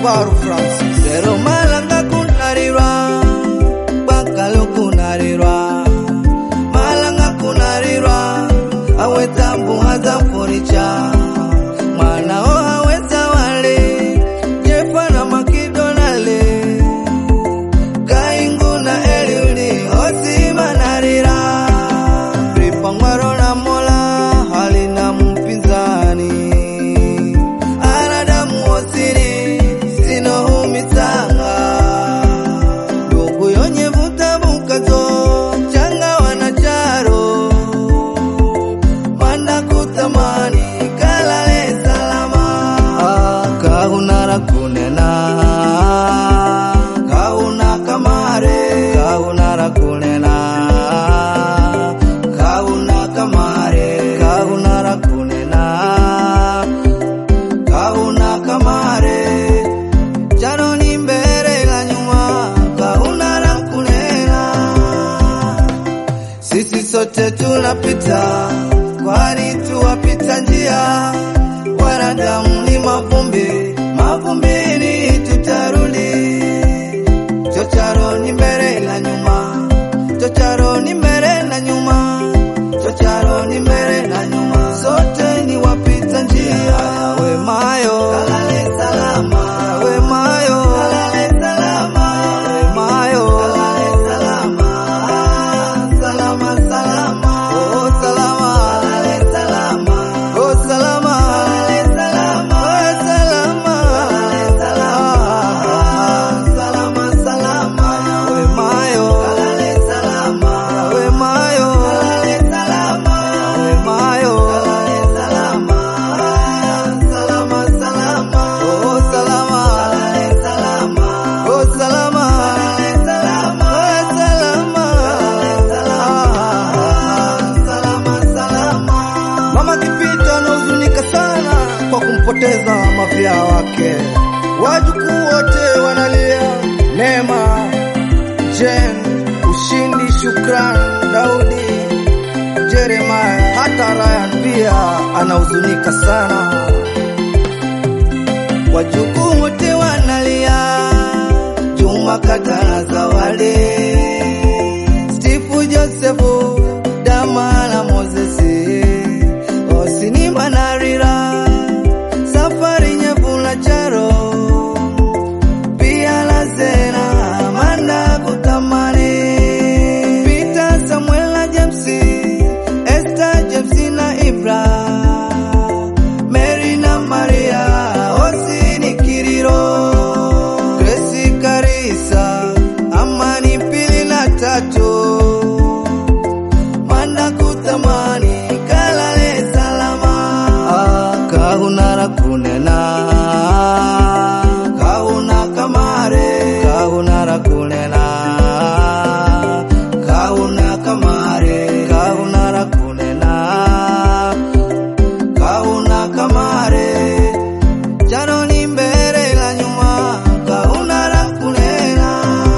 Ngwaru Francis Sero malanga kunarirwa Bakalo kunarirwa Malanga kunarirwa Aweta mbuhaza furicha Mwana o aweta wale Jefa na makidonale Kaingu na eliuli Osi manarira Ripa ngwaro na mola Halina mpinzani Anadamu osiri Sino humitanga Ndugu yonye vuta bukazo Changa wanacharo Manda kutamani Kalale salama Kahunara kunena Kahuna kamare Kahunara kunena Kahuna kamare Kahunara kunena Kahuna kamare Jano ni mbele na nyuma Kahuna la kunena Sisi sote tunapita Kwani tuwapita njia Wanadamu ni mavumbi Mavumbini tutarudi Chocharo ni mbele na nyuma Chocharo ni mbele na nyuma Chocharo ni mbele na nyuma Sote ni wapita njia We mayo Kalale salama We mayo Kalale salama We mayo Kalale salama Salama salama Oh salama Kalale salama Oh salama Kalale salama Oh salama Kalale salama Salama salama We mayo Kalale salama We mayo Kalale salama We mayo Kalale salama Salama salama Oh salama Kalale salama Oh salama Kalale salama Oh salama Kalale salama Salama Mama Kipito anahuzunika sana kwa kumpoteza mafia wake. Wajukuu wote wanalia. Neema, Jen, Ushindi, Shukran, Daudi, Jeremiah, hata Ryan pia anahuzunika sana. Wajukuu wote wanalia. Juma Katana Zawadi, Steve Josefu, Dama na Mosesi, Osini Manarira, Safari Nyevula Charo, pia la Zena, Amanda Kutamani, Peter Samuela James, Esther James na Ibra, Mary na Maria, Osini Kiriro, Grace Karisa, Amani pili na tatu, Manda kutamani kalale salama ah, kahunara kunena kahuna kamare kahunara kunena kahuna kamare kahunara kunena kahuna kamare jano ni mbele la nyuma kahunara kunena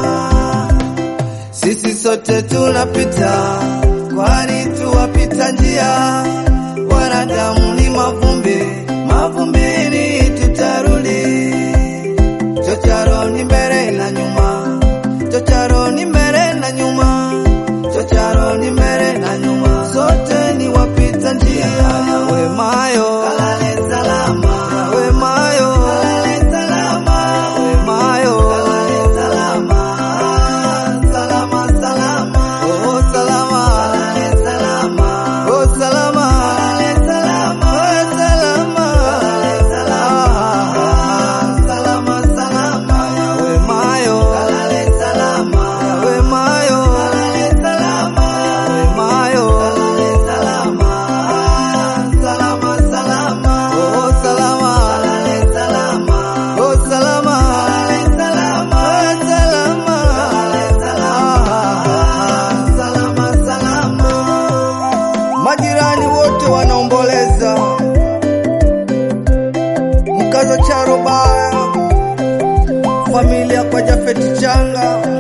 sisi sote tunapita, kwani tuwapita njia. Wanadamu ni mavumbi, mavumbini tutarudi. Chocharo ni mbele na nyuma, chocharo ni mbele na nyuma, chocharo ni mbele na nyuma, sote ni wapita njia. We mayo kalale salama, we mayo kalale salama, we mayo kalale salama, salama salama, oh salama, kalale salama, oh salama, kalale salama, oh salama, kalale salama, salama salama, we mayo kalale salama, we mayo kalale salama, we mayo kalale salama, salama salama, oh salama, kalale salama, oh salama, kalale salama, oh salama, kalale salama, salama salama. Majirani wote wanaomboleza mkazo Charo Baya, familia kwa Jafeti Changa